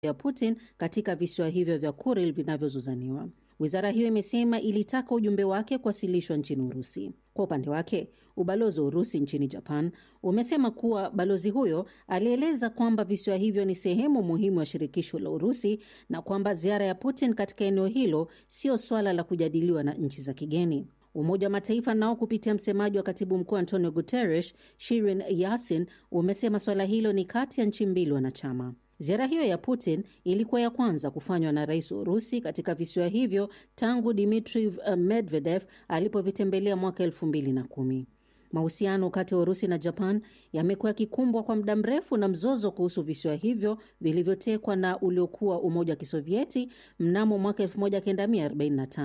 ya Putin katika visiwa hivyo vya Kuril vinavyozozaniwa. Wizara hiyo imesema ilitaka ujumbe wake kuwasilishwa nchini Urusi. Kwa upande wake, ubalozi wa Urusi nchini Japan umesema kuwa balozi huyo alieleza kwamba visiwa hivyo ni sehemu muhimu ya shirikisho la Urusi na kwamba ziara ya Putin katika eneo hilo sio swala la kujadiliwa na nchi za kigeni. Umoja wa Mataifa nao kupitia msemaji wa katibu mkuu Antonio Guterres, Shirin Yasin, umesema swala hilo ni kati ya nchi mbili wanachama. Ziara hiyo ya Putin ilikuwa ya kwanza kufanywa na rais wa Urusi katika visiwa hivyo tangu Dmitri Medvedev alipovitembelea mwaka elfu mbili na kumi. Mahusiano kati ya Urusi na Japan yamekuwa yakikumbwa kwa muda mrefu na mzozo kuhusu visiwa hivyo vilivyotekwa na uliokuwa Umoja wa Kisovieti mnamo mwaka 1945.